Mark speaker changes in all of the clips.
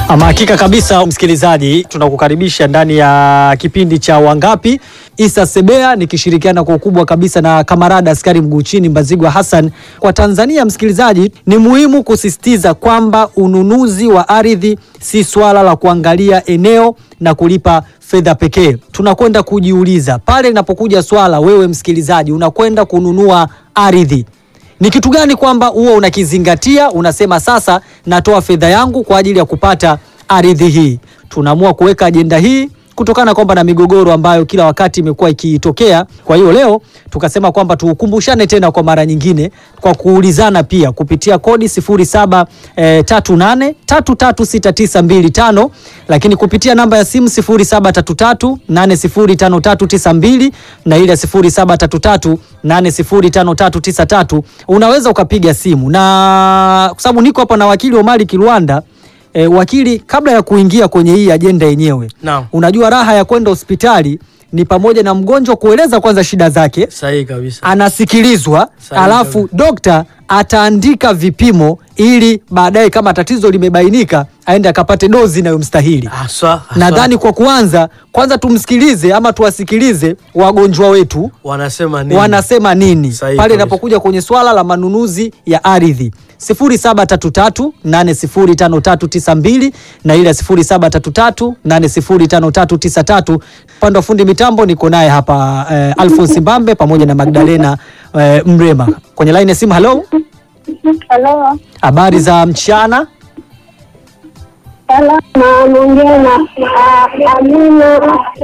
Speaker 1: Ama hakika kabisa, msikilizaji, tunakukaribisha ndani ya kipindi cha Wangapi. Isa Sebea nikishirikiana kwa ukubwa kabisa na kamarada askari mguu chini Mbazigwa Hassan. Kwa Tanzania, msikilizaji, ni muhimu kusisitiza kwamba ununuzi wa ardhi si swala la kuangalia eneo na kulipa fedha pekee. Tunakwenda kujiuliza pale linapokuja swala, wewe msikilizaji, unakwenda kununua ardhi ni kitu gani kwamba huo unakizingatia, unasema sasa natoa fedha yangu kwa ajili ya kupata ardhi hii. Tunaamua kuweka ajenda hii kutokana kwamba na migogoro ambayo kila wakati imekuwa ikitokea. Kwa hiyo leo tukasema kwamba tukumbushane tena kwa mara nyingine kwa kuulizana pia kupitia kodi 0738336925 lakini kupitia namba ya simu 0733805392 na ile 0733805393 unaweza ukapiga simu, na kwa sababu niko hapa na wakili Omari Kilwanda. E, wakili, kabla ya kuingia kwenye hii ajenda yenyewe
Speaker 2: Naam.
Speaker 1: unajua raha ya kwenda hospitali ni pamoja na mgonjwa kueleza kwanza shida zake,
Speaker 2: Sahihi kabisa.
Speaker 1: anasikilizwa,
Speaker 2: Sahihi
Speaker 1: alafu
Speaker 2: kabisa.
Speaker 1: dokta ataandika vipimo ili baadaye kama tatizo limebainika aende akapate dozi inayomstahili.
Speaker 2: Haswa, haswa.
Speaker 1: Nadhani kwa kuanza kwanza tumsikilize ama tuwasikilize wagonjwa wetu
Speaker 2: wanasema nini?
Speaker 1: wanasema nini
Speaker 2: Sahihi
Speaker 1: pale
Speaker 2: kabisa.
Speaker 1: inapokuja kwenye swala la manunuzi ya ardhi 0733805392 na ile 0733805393. Upande wa fundi mitambo niko naye hapa eh, Alphonse Mbambe pamoja na Magdalena eh, Mrema kwenye line ya simu. Halo,
Speaker 3: Halo,
Speaker 1: habari za mchana?
Speaker 3: salama, naongea na ah, Amina.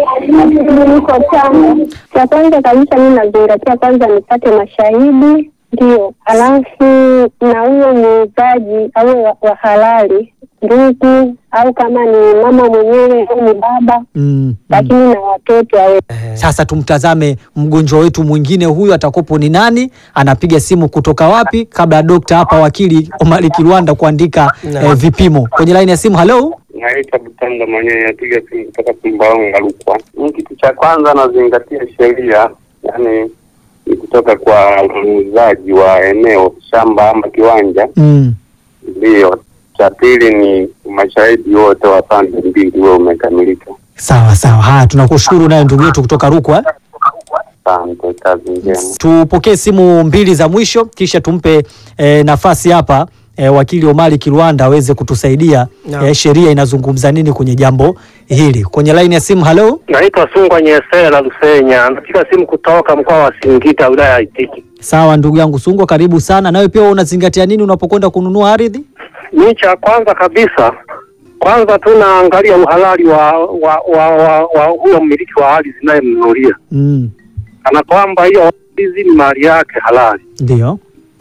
Speaker 3: Niko Tanga. Cha kwanza kabisa mi nazingatia kwanza nipate mashahidi, ndio, alafu na huyo muuzaji awe wa, wa halali, ndugu au kama ni mama mwenyewe au ni baba,
Speaker 1: Mm, mm.
Speaker 3: lakini na watoto awe
Speaker 1: Sasa tumtazame mgonjwa wetu mwingine huyu atakopo ni nani, anapiga simu kutoka wapi, kabla ya dokta hapa wakili Omari Kilwanda kuandika eh, vipimo kwenye laini ya simu. Halo,
Speaker 4: Naitwa Butanda mwenyewe napiga simu kutoka Sumbawanga Rukwa. Mm, Kitu cha kwanza nazingatia sheria, yani ni kutoka kwa muuzaji wa eneo shamba ama kiwanja,
Speaker 1: mm.
Speaker 4: ndiyo. Cha pili ni mashahidi wote wa pande mbili huwe umekamilika.
Speaker 1: Sawa sawa, haya tunakushukuru naye ndugu yetu kutoka Rukwa.
Speaker 4: Asante, kazi njema.
Speaker 1: Tupokee simu mbili za mwisho kisha tumpe eh, nafasi hapa eh, wakili Omari Kilwanda aweze kutusaidia
Speaker 2: Naam.
Speaker 1: eh, sheria inazungumza nini kwenye jambo hili. Kwenye laini ya simu, halo.
Speaker 5: Naitwa Sungwa Nyesela Lusenya, napiga simu kutoka mkoa wa Singida, wilaya ya Itigi.
Speaker 1: Sawa ndugu yangu Sungwa, karibu sana. Nawe pia unazingatia nini unapokwenda kununua ardhi?
Speaker 5: Mi cha kwanza kabisa, kwanza tunaangalia uhalali wa wa wa wa, wa huyo mmiliki wa ardhi zinayemnunulia,
Speaker 1: Mm,
Speaker 5: kana kwamba hiyo ardhi ni mali yake halali.
Speaker 1: ndio.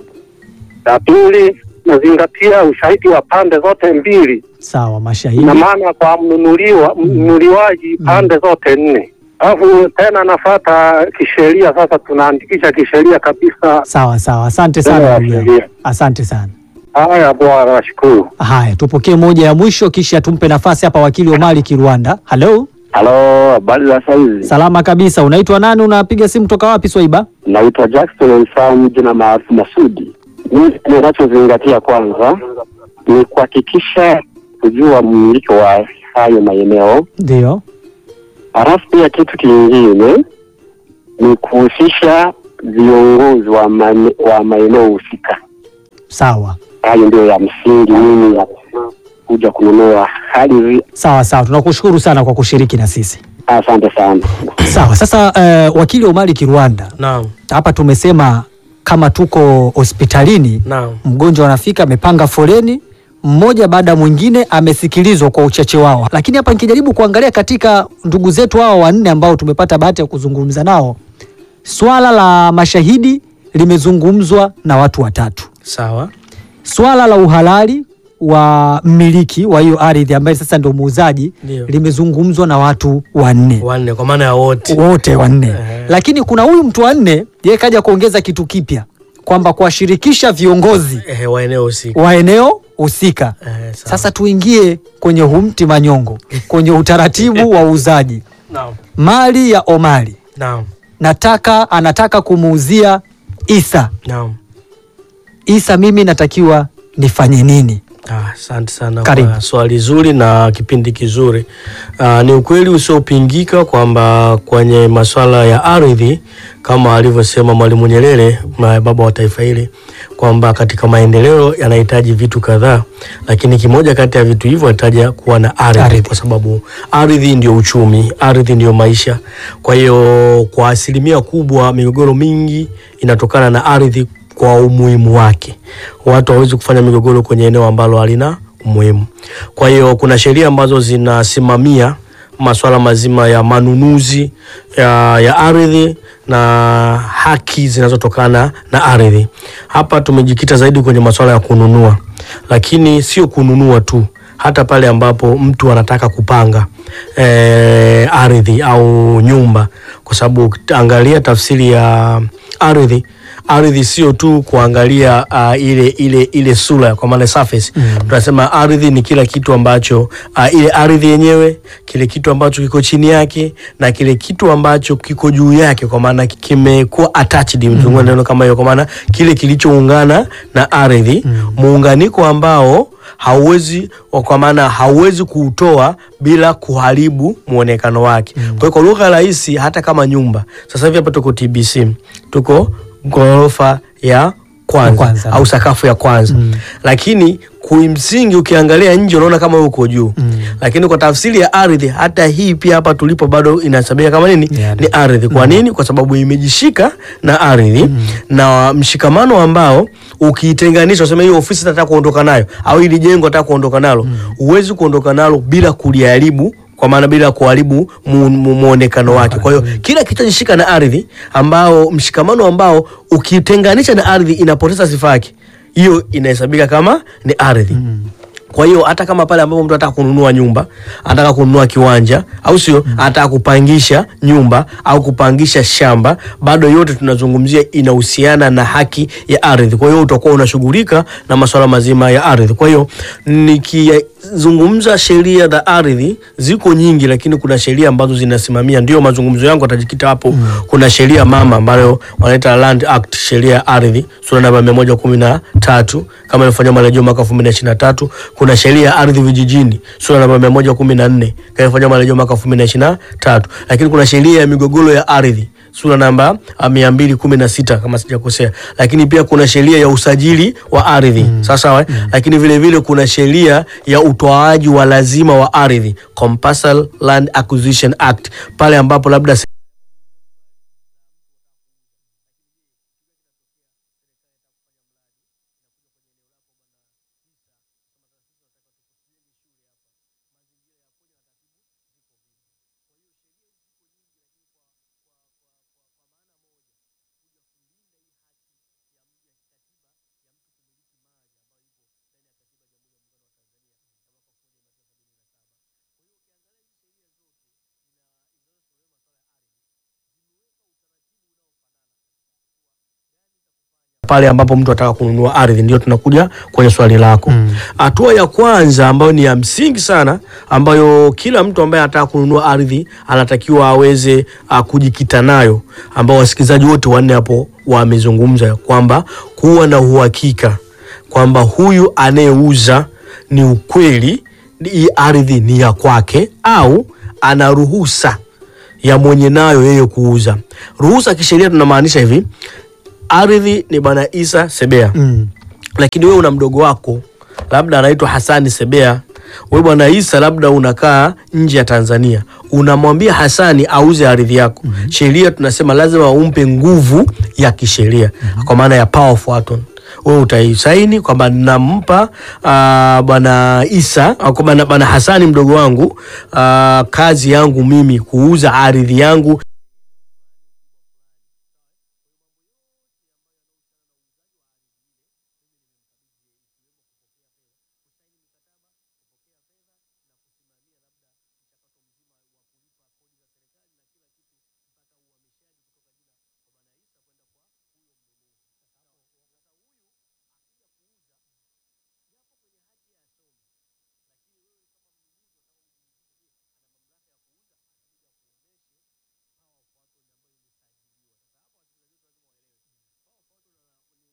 Speaker 5: La pili, nazingatia ushahidi wa pande zote mbili,
Speaker 1: Sawa, mashahidi.
Speaker 5: ina maana kwa mnunuliwa mnunuliwaji pande zote nne. Alafu tena nafata kisheria, sasa tunaandikisha kisheria kabisa.
Speaker 1: Sawa sawa, asante sana
Speaker 5: Sawa,
Speaker 1: ndugu yangu,
Speaker 5: sheria.
Speaker 1: asante sana.
Speaker 5: Haya bwana, nashukuru.
Speaker 1: Haya, tupokee moja ya mwisho, kisha tumpe nafasi hapa wakili Omari Kilwanda. Halo,
Speaker 6: Halo, habari za saizi?
Speaker 1: salama kabisa. Unaitwa nani? Unapiga simu toka wapi, Swaiba?
Speaker 6: Naitwa Jackson Mfamu, jina maarufu Masudi. Mimi ninachozingatia kwanza ni kuhakikisha kujua mmiliki wa hayo maeneo,
Speaker 1: Ndio.
Speaker 6: halafu pia kitu kingine ni kuhusisha viongozi wa, mane- wa maeneo husika.
Speaker 1: Sawa
Speaker 6: Hayo ndio ya msingi mimi ya kuja kununua ardhi.
Speaker 1: sawa sawa, tunakushukuru sana kwa kushiriki na sisi.
Speaker 6: Asante sana.
Speaker 1: Sawa, sasa eh, wakili Omari Kilwanda,
Speaker 2: Naam,
Speaker 1: hapa tumesema kama tuko hospitalini,
Speaker 2: naam.
Speaker 1: mgonjwa anafika amepanga foleni mmoja baada ya mwingine, amesikilizwa kwa uchache wao. Lakini hapa nikijaribu kuangalia katika ndugu zetu hao wanne ambao tumepata bahati ya kuzungumza nao, swala la mashahidi limezungumzwa na watu watatu.
Speaker 2: Sawa.
Speaker 1: Swala la uhalali wa mmiliki wa hiyo ardhi ambaye sasa ndio muuzaji
Speaker 2: Ndio.
Speaker 1: limezungumzwa na watu wanne
Speaker 2: Wanne kwa maana ya wote.
Speaker 1: wote wanne
Speaker 2: Ehe.
Speaker 1: lakini kuna huyu mtu wa nne yeye kaja kuongeza kitu kipya kwamba kuwashirikisha viongozi
Speaker 2: Ehe, wa eneo husika.
Speaker 1: wa eneo husika.
Speaker 2: Ehe, sawa.
Speaker 1: Sasa tuingie kwenye humti manyongo kwenye utaratibu wa uuzaji
Speaker 2: Naam.
Speaker 1: mali ya Omari.
Speaker 2: Naam.
Speaker 1: Nataka anataka kumuuzia Isa.
Speaker 2: Naam.
Speaker 1: Isa, mimi natakiwa nifanye nini?
Speaker 2: Ah, Asante sana
Speaker 1: Karibu.
Speaker 2: kwa swali zuri na kipindi kizuri. Ah, ni ukweli usiopingika kwamba kwenye masuala ya ardhi kama alivyosema Mwalimu Nyerere, ma- baba wa taifa hili, kwamba katika maendeleo yanahitaji vitu kadhaa, lakini kimoja kati ya vitu hivyo inahitaji kuwa na ardhi,
Speaker 1: Ardhi.
Speaker 2: kwa sababu ardhi ndio uchumi, ardhi ndio maisha. Kwa hiyo kwa asilimia kubwa migogoro mingi inatokana na ardhi kwa umuhimu wake. Watu hawezi kufanya migogoro kwenye eneo ambalo halina umuhimu. Kwa hiyo kuna sheria ambazo zinasimamia masuala mazima ya manunuzi ya, ya ardhi na haki zinazotokana na ardhi. Hapa tumejikita zaidi kwenye masuala ya kununua, lakini sio kununua tu, hata pale ambapo mtu anataka kupanga eh, ardhi au nyumba, kwa sababu ukiangalia tafsiri ya ardhi ardhi sio tu kuangalia uh, ile ile ile sura kwa maana surface. Tunasema ardhi ni kila kitu ambacho uh, ile ardhi yenyewe, kile kitu ambacho kiko chini yake na kile kitu ambacho kiko juu yake, kwa maana kimekuwa attached mm. neno kama hiyo, kwa maana kile kilichoungana na ardhi muunganiko ambao hauwezi kwa maana hauwezi kuutoa bila kuharibu muonekano wake. Kwa hiyo kwa lugha rahisi, hata kama nyumba sasa hivi hapa tuko TBC, tuko ghorofa ya kwanza,
Speaker 1: Ya kwanza.
Speaker 2: au sakafu ya kwanza lakini kimsingi ukiangalia nje unaona kama uko juu lakini kwa tafsiri ya ardhi hata hii pia hapa tulipo bado inahesabika kama nini
Speaker 1: Ni ardhi.
Speaker 2: ni ardhi kwa nini kwa sababu imejishika na ardhi na mshikamano ambao ukiitenganisha useme hiyo ofisi nataka kuondoka nayo au hili jengo nataka kuondoka nalo huwezi kuondoka nalo bila kuliharibu kwa maana bila kuharibu mu- mu- muonekano wake. Kwa hiyo kila kilichojishika na ardhi ambao mshikamano ambao ukitenganisha na ardhi inapoteza sifa yake, hiyo inahesabika kama ni ardhi. Kwa hiyo hata kama pale ambapo mtu anataka kununua nyumba, anataka kununua kiwanja, au sio, anataka kupangisha nyumba au kupangisha shamba, bado yote tunazungumzia inahusiana na haki ya ardhi. Kwa hiyo utakuwa unashughulika na masuala mazima ya ardhi. Kwa hiyo nikizungumza sheria za ardhi ziko nyingi, lakini kuna sheria ambazo zinasimamia, ndio mazungumzo yangu atajikita hapo. Kuna sheria mama ambayo wanaita Land Act, sheria ya ardhi sura namba mia moja kumi na tatu kama ilifanywa marejeo mwaka elfu mbili na ishirini na tatu. Kuna sheria ya ardhi vijijini sura namba mia moja kumi na nne kama ilifanywa marejeo mwaka elfu mbili na ishirini na tatu. Lakini kuna sheria ya migogoro ya ardhi sura namba ah, mia mbili kumi na sita kama sijakosea. Lakini pia kuna sheria ya usajili wa ardhi sawa sawa, eh? Lakini vile vile kuna sheria ya utoaji wa lazima wa ardhi Compulsory Land Acquisition Act pale ambapo labda pale ambapo mtu anataka kununua ardhi, ndio tunakuja kwenye swali lako. Hatua ya kwanza ambayo ni ya msingi sana, ambayo kila mtu ambaye anataka kununua ardhi anatakiwa aweze uh, kujikita nayo, ambao wasikilizaji wote wanne hapo wamezungumza kwamba kuwa na uhakika kwamba huyu anayeuza ni ukweli hii ardhi ni ya kwake au ana ruhusa ya mwenye nayo yeye kuuza. Ruhusa kisheria tunamaanisha hivi, ardhi ni bwana Isa Sebea
Speaker 1: Mm.
Speaker 2: lakini wewe una mdogo wako labda anaitwa Hasani Sebea. Wewe bwana Isa labda unakaa nje ya Tanzania, unamwambia Hasani auze ardhi yako. Sheria tunasema lazima umpe nguvu ya kisheria, kwa maana ya power of attorney. Wewe utaisaini kwamba nampa ah, bwana Isa au kwa bwana bwana Hasani mdogo wangu ah, kazi yangu mimi kuuza ardhi yangu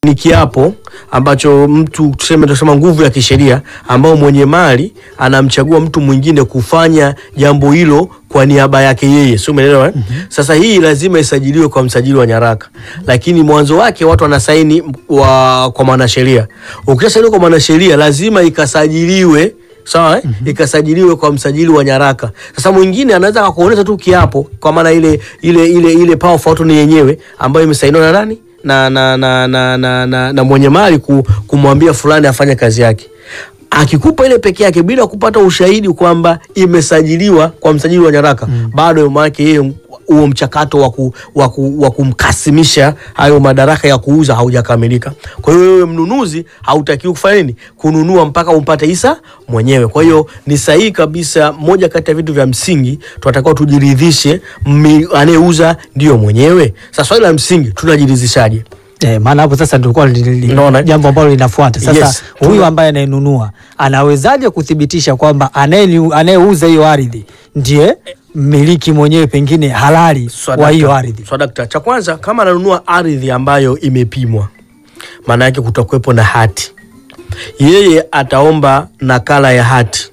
Speaker 2: ni kiapo ambacho mtu tuseme tunasema nguvu ya kisheria ambao mwenye mali anamchagua mtu mwingine kufanya jambo hilo kwa niaba yake yeye, sio umeelewa eh? Sasa hii lazima isajiliwe kwa msajili wa nyaraka, lakini mwanzo wake watu wanasaini wa, kwa mwanasheria. Ukishasajiliwa kwa mwanasheria lazima ikasajiliwe sawa eh? Ikasajiliwe kwa msajili wa nyaraka. Sasa mwingine anaweza akakuonyesha tu kiapo, kwa maana ile ile ile ile power of attorney yenyewe ambayo imesainiwa na nani na na na na, na, na, na mwenye mali ku, kumwambia fulani afanye kazi yake akikupa ile peke yake bila kupata ushahidi kwamba imesajiliwa kwa msajili wa nyaraka bado maanake yeye huo mchakato wa ku- wa ku- wa kumkasimisha hayo madaraka ya kuuza haujakamilika. Kwa hiyo wewe mnunuzi hautakiwi kufanya nini? Kununua mpaka umpate hisa mwenyewe. Kwa hiyo ni sahihi kabisa, moja kati ya vitu vya msingi tunatakiwa tujiridhishe, mmi- anayeuza ndio mwenyewe. Sasa swali la msingi, tunajiridhishaje?
Speaker 1: Eh, maana hapo sasa tulikuwa li- li-
Speaker 2: Unaona?
Speaker 1: jambo ambalo linafuata sasa.
Speaker 2: Yes,
Speaker 1: huyu
Speaker 2: tuna-
Speaker 1: ambaye anayenunua anawezaje kuthibitisha kwamba anayeni- anayeuza hiyo ardhi ndiye mmiliki mwenyewe pengine halali wa hiyo ardhi?
Speaker 2: Swadakta, cha kwanza kama ananunua ardhi ambayo imepimwa, maana yake kutakuwepo na hati. Yeye ataomba nakala ya hati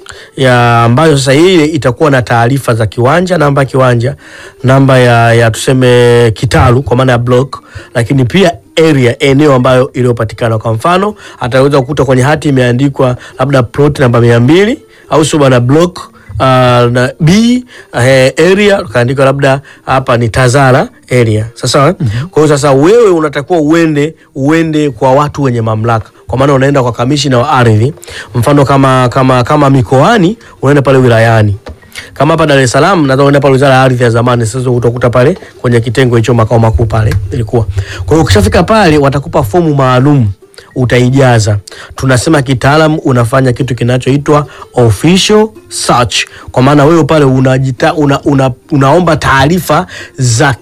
Speaker 2: ya ambayo sasa ile itakuwa na taarifa za kiwanja, namba ya kiwanja, namba ya, ya tuseme kitalu kwa maana ya block, lakini pia area, eneo ambayo iliyopatikana. Kwa mfano ataweza kukuta kwenye hati imeandikwa labda plot namba mia mbili au sio bana block uh, na B uh, area kaandika labda hapa ni Tazara area. Sasa mm kwa hiyo sasa wewe unatakiwa uende uende kwa watu wenye mamlaka, kwa maana unaenda kwa kamishina wa ardhi. Mfano kama kama kama mikoani unaenda pale wilayani kama hapa Dar es Salaam nadhani unaenda pale wizara ya ardhi ya zamani, sasa utakuta pale kwenye kitengo hicho makao makuu pale ilikuwa. Kwa hiyo ukishafika pale watakupa fomu maalum utaijaza. Tunasema kitaalam unafanya kitu kinachoitwa official search, kwa maana wewe pale unajita, una, una, unaomba taarifa za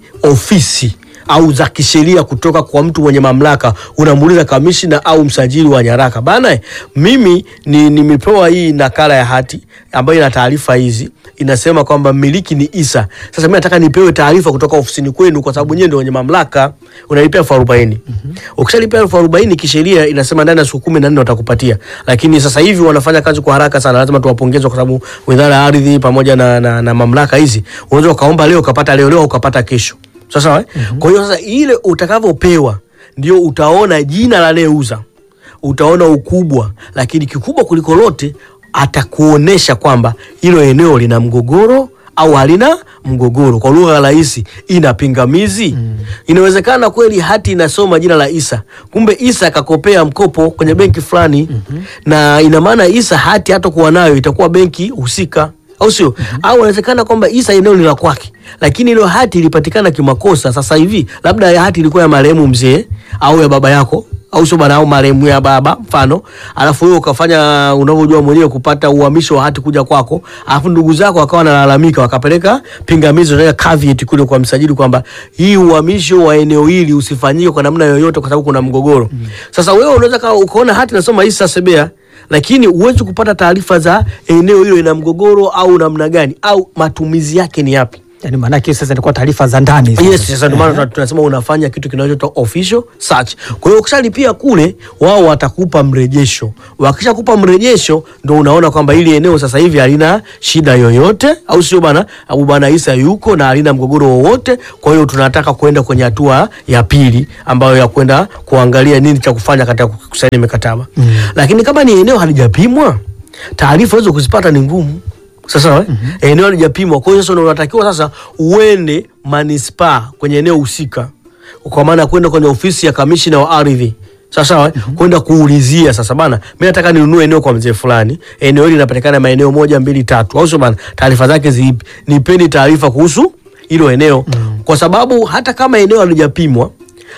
Speaker 2: kiofisi au za kisheria kutoka kwa mtu mwenye mamlaka. Unamuuliza kamishina au msajili wa nyaraka, bana, mimi ni nimepewa hii nakala ya hati ambayo ina taarifa hizi, inasema kwamba mmiliki ni Isa. Sasa mimi nataka nipewe taarifa kutoka ofisini kwenu, kwa sababu nyewe ndio wenye mamlaka. Unalipia elfu arobaini. Ukishalipia elfu arobaini kisheria inasema ndani ya siku kumi na nne watakupatia, lakini sasa hivi wanafanya kazi kwa haraka sana. Lazima tuwapongeze kwa sababu wizara ya ardhi pamoja na, na, na mamlaka hizi, unaweza ukaomba leo ukapata leo leo ukapata kesho. Sasa eh? Kwa hiyo sasa ile utakavyopewa ndio utaona jina la anayeuza, utaona ukubwa, lakini kikubwa kuliko lote atakuonesha kwamba hilo eneo lina mgogoro au halina mgogoro. Kwa lugha rahisi, ina pingamizi. Inawezekana kweli hati inasoma jina la Isa, kumbe Isa akakopea mkopo kwenye benki fulani, na ina maana Isa hati hatakuwa nayo, itakuwa benki husika au sio? Au inawezekana kwamba Isa eneo ni la kwake, lakini ile hati ilipatikana kimakosa. Sasa hivi labda ya hati ilikuwa ya marehemu mzee au ya baba yako au sio bana, au marehemu ya baba mfano, alafu wewe ukafanya unavyojua mwenyewe kupata uhamisho wa hati kuja kwako, alafu ndugu zako wakawa wanalalamika, wakapeleka pingamizi na caveat kule kwa msajili kwamba hii uhamisho wa eneo hili usifanyike kwa namna yoyote, kwa sababu kuna mgogoro. Sasa wewe unaweza ka- ukaona hati nasoma Isa Sebea lakini huwezi kupata taarifa za eneo hilo ina mgogoro au namna gani au matumizi yake ni yapi.
Speaker 1: Yani maanake sasa ilikuwa taarifa za ndani hizo.
Speaker 2: Yes, sasa ndio maana tuna- tunasema unafanya kitu kinachoitwa official search. Kwa hiyo ukishalipia kule, wao watakupa mrejesho. Wakishakupa mrejesho, ndio unaona kwamba hili eneo sasa hivi halina shida yoyote, au sio bana? Au bana Isa yuko na halina mgogoro wowote. Kwa hiyo tunataka kwenda kwenye hatua ya pili ambayo ya kwenda kuangalia nini cha kufanya katika kusaini mikataba. Lakini kama ni eneo halijapimwa, taarifa hizo kuzipata ni ngumu. Sasa mm eneo halijapimwa. Kwa hiyo sasa ndio unatakiwa sasa uende manispaa kwenye eneo husika, kwa maana ya kwenda kwenye ofisi ya kamishina wa ardhi sasa kwenda kuulizia sasa, bana, mimi nataka ninunue eneo kwa mzee fulani, eneo hili linapatikana maeneo moja mbili tatu, au sio bana? Taarifa zake zipi? Nipeni taarifa kuhusu hilo eneo, kwa sababu hata kama eneo halijapimwa,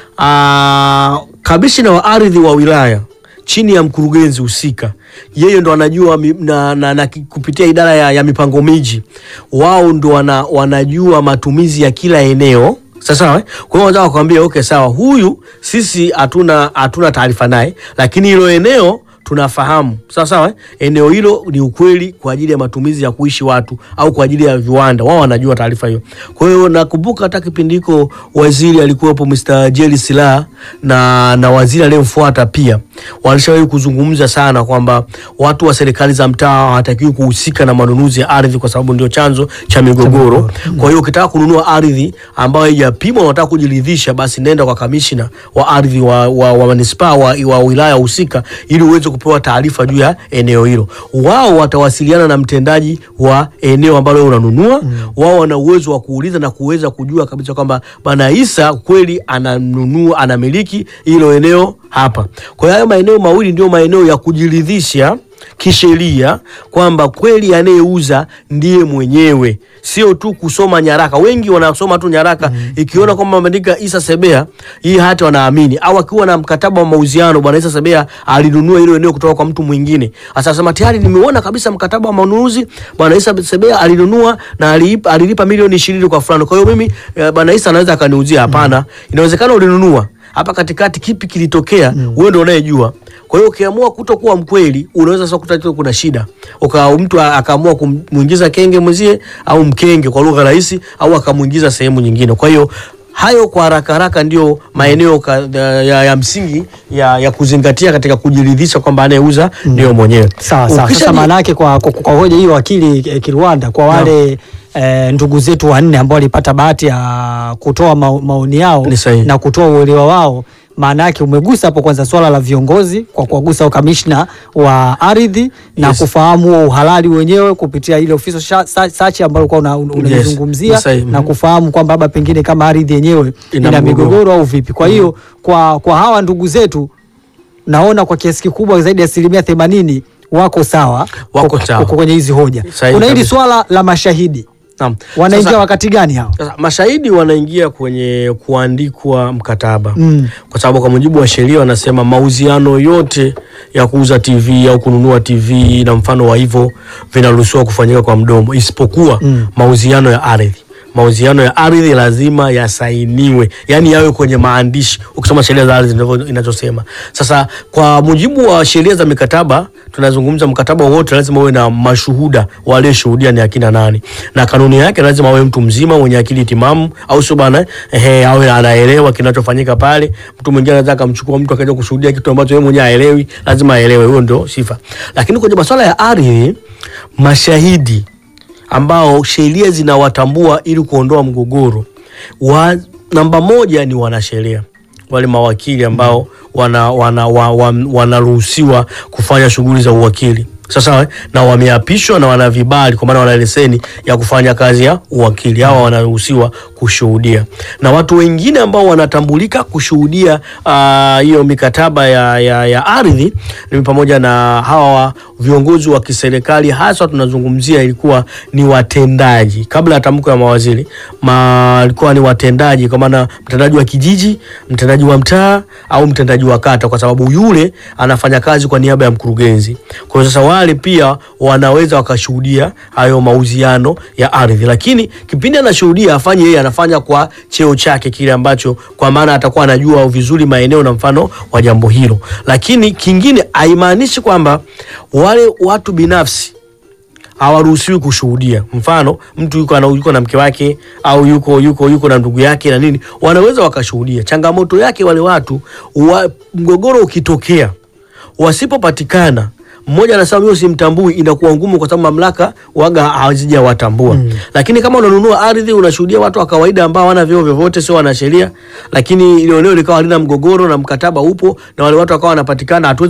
Speaker 2: ah, kamishina wa ardhi wa wilaya chini ya mkurugenzi husika, yeye ndo anajua mi- na, na, na ki- kupitia idara ya, ya mipango miji, wao ndo wana, wanajua matumizi ya kila eneo. Sasa eh? Kwa hiyo wanataka kukwambia okay, sawa, huyu sisi hatuna hatuna taarifa naye, lakini hilo eneo tunafahamu sawa sawa, eh? eneo hilo ni ukweli kwa ajili ya matumizi ya kuishi watu au kwa ajili ya viwanda, wao wanajua taarifa hiyo. Kwa hiyo nakumbuka hata kipindi hiko waziri alikuwepo Mr. Jerry Silaa na, na waziri aliyemfuata pia walishawahi kuzungumza sana kwamba watu wa serikali za mtaa hawatakiwi kuhusika na manunuzi ya ardhi kwa sababu ndio chanzo cha migogoro. Kwa hiyo ukitaka kununua ardhi ambayo haijapimwa na unataka kujiridhisha, basi nenda kwa kamishina wa ardhi wa, wa, wa manispaa wa, wa wilaya husika ili uweze kupewa taarifa juu ya eneo hilo. Wao watawasiliana na mtendaji wa eneo ambalo wewe unanunua. Wao wana uwezo wa kuuliza na kuweza kujua kabisa kwamba bwana Isa kweli ananunua anamiliki hilo eneo hapa. Kwa hiyo hayo maeneo mawili ndio maeneo ya kujiridhisha kisheria kwamba kweli anayeuza ndiye mwenyewe, sio tu kusoma nyaraka. Wengi wanasoma tu nyaraka ikiona kwamba ameandika Isa Sebea hii hati wanaamini, au akiwa na mkataba wa mauziano, bwana Isa Sebea alinunua hilo eneo kutoka kwa mtu mwingine. Sasa sema tayari nimeona kabisa mkataba wa manunuzi, bwana Isa Sebea alinunua na alilipa, alilipa milioni ishirini kwa fulani. Kwa hiyo mimi eh, bwana Isa anaweza akaniuzia. Hapana, inawezekana ulinunua hapa katikati, kipi kilitokea? Wewe ndio unayejua. Kwa hiyo ukiamua kutokuwa mkweli, unaweza sasa kuta kuna shida, uka mtu a- akaamua kumuingiza kenge mwenzie au mkenge kwa lugha rahisi, au akamuingiza sehemu nyingine. Kwa hiyo hayo kwa haraka haraka ndio maeneo ka, ya, ya, ya msingi ya, ya kuzingatia katika kujiridhisha kwamba anayeuza ndio mwenyewe.
Speaker 1: Sawa sawa.
Speaker 2: Ukisha
Speaker 1: Sasa
Speaker 2: ji-
Speaker 1: maana yake kwa, kwa, kwa hoja hiyo wakili eh, Kirwanda, kwa wale eh, ndugu zetu wanne ambao walipata bahati ya kutoa mao, maoni yao
Speaker 2: Ni sahihi.
Speaker 1: na kutoa uelewa wao, maana yake umegusa hapo kwanza swala la viongozi kwa kuwagusa ukamishna wa ardhi na
Speaker 2: Yes.
Speaker 1: kufahamu huo uhalali wenyewe kupitia ile official sha- sa- search ambayo ulikuwa una- una- unaizungumzia
Speaker 2: Ni sahihi.
Speaker 1: na
Speaker 2: Mhm.
Speaker 1: kufahamu kwamba labda pengine kama ardhi yenyewe
Speaker 2: Ina
Speaker 1: ina,
Speaker 2: mgogoro.
Speaker 1: migogoro au vipi. Kwa hiyo kwa, kwa hawa ndugu zetu naona kwa kiasi kikubwa zaidi ya asilimia themanini wako sawa
Speaker 2: Wako
Speaker 1: kwa-
Speaker 2: sawa.
Speaker 1: kwa- kwenye hizi hoja.
Speaker 2: Sahihi
Speaker 1: Kuna hili
Speaker 2: kabisa.
Speaker 1: swala la mashahidi
Speaker 2: Naam.
Speaker 1: wanaingia
Speaker 2: Sasa-
Speaker 1: wakati gani hao?
Speaker 2: Sasa mashahidi wanaingia kwenye kuandikwa mkataba
Speaker 1: Mm.
Speaker 2: kwa sababu kwa mujibu wa sheria wanasema mauziano yote ya kuuza TV au kununua TV na mfano wa hivyo vinaruhusiwa kufanyika kwa mdomo isipokuwa
Speaker 1: Mm.
Speaker 2: mauziano ya ardhi. Mauziano ya ardhi lazima yasainiwe, yaani yawe kwenye maandishi. Ukisoma sheria za ardhi ndivyo inachosema. Sasa kwa mujibu wa sheria za mikataba, tunazungumza mkataba wote lazima uwe na mashuhuda walioshuhudia ni akina nani, na kanuni yake lazima awe mtu mzima mwenye akili timamu, au sio bana? Ehe, awe anaelewa kinachofanyika pale. Mtu mwingine anaweza akamchukua mtu akaja kushuhudia kitu ambacho yeye mwenyewe haelewi, lazima aelewe. Huyo ndio sifa. Lakini kwenye masuala ya ardhi, mashahidi ambao sheria zinawatambua ili kuondoa mgogoro wa, namba moja ni wanasheria wale mawakili ambao wana, wana, wa, wa, wanaruhusiwa kufanya shughuli za uwakili sasa eh, na wameapishwa na wana vibali kwa maana wana leseni ya kufanya kazi ya uwakili. Hawa wanaruhusiwa kushuhudia, na watu wengine ambao wanatambulika kushuhudia ah, hiyo mikataba ya, ya, ya ardhi ni pamoja na hawa viongozi wa kiserikali, hasa tunazungumzia ilikuwa ni watendaji kabla ya tamko ya mawaziri ma, ilikuwa ni watendaji, kwa maana mtendaji wa kijiji, mtendaji wa mtaa au mtendaji wa kata, kwa sababu yule anafanya kazi kwa niaba ya mkurugenzi. Kwa hiyo sasa wale pia wanaweza wakashuhudia hayo mauziano ya ardhi, lakini kipindi anashuhudia afanye yeye anafanya kwa cheo chake kile ambacho, kwa maana atakuwa anajua vizuri maeneo na mfano wa jambo hilo. Lakini kingine haimaanishi kwamba wale watu binafsi hawaruhusiwi kushuhudia. Mfano, mtu yuko, ana- yuko na mke wake au yuko yuko yuko na ndugu yake na nini, wanaweza wakashuhudia. Changamoto yake wale watu wa, mgogoro ukitokea wasipopatikana mmoja anasema mimi simtambui, inakuwa ngumu kwa sababu mamlaka waga hazijawatambua. Mm. Lakini kama unanunua ardhi unashuhudia watu wa kawaida ambao hawana vyeo vyovyote, sio wanasheria, lakini ile eneo likawa halina mgogoro na mkataba upo na wale watu wakawa wanapatikana, hatuwezi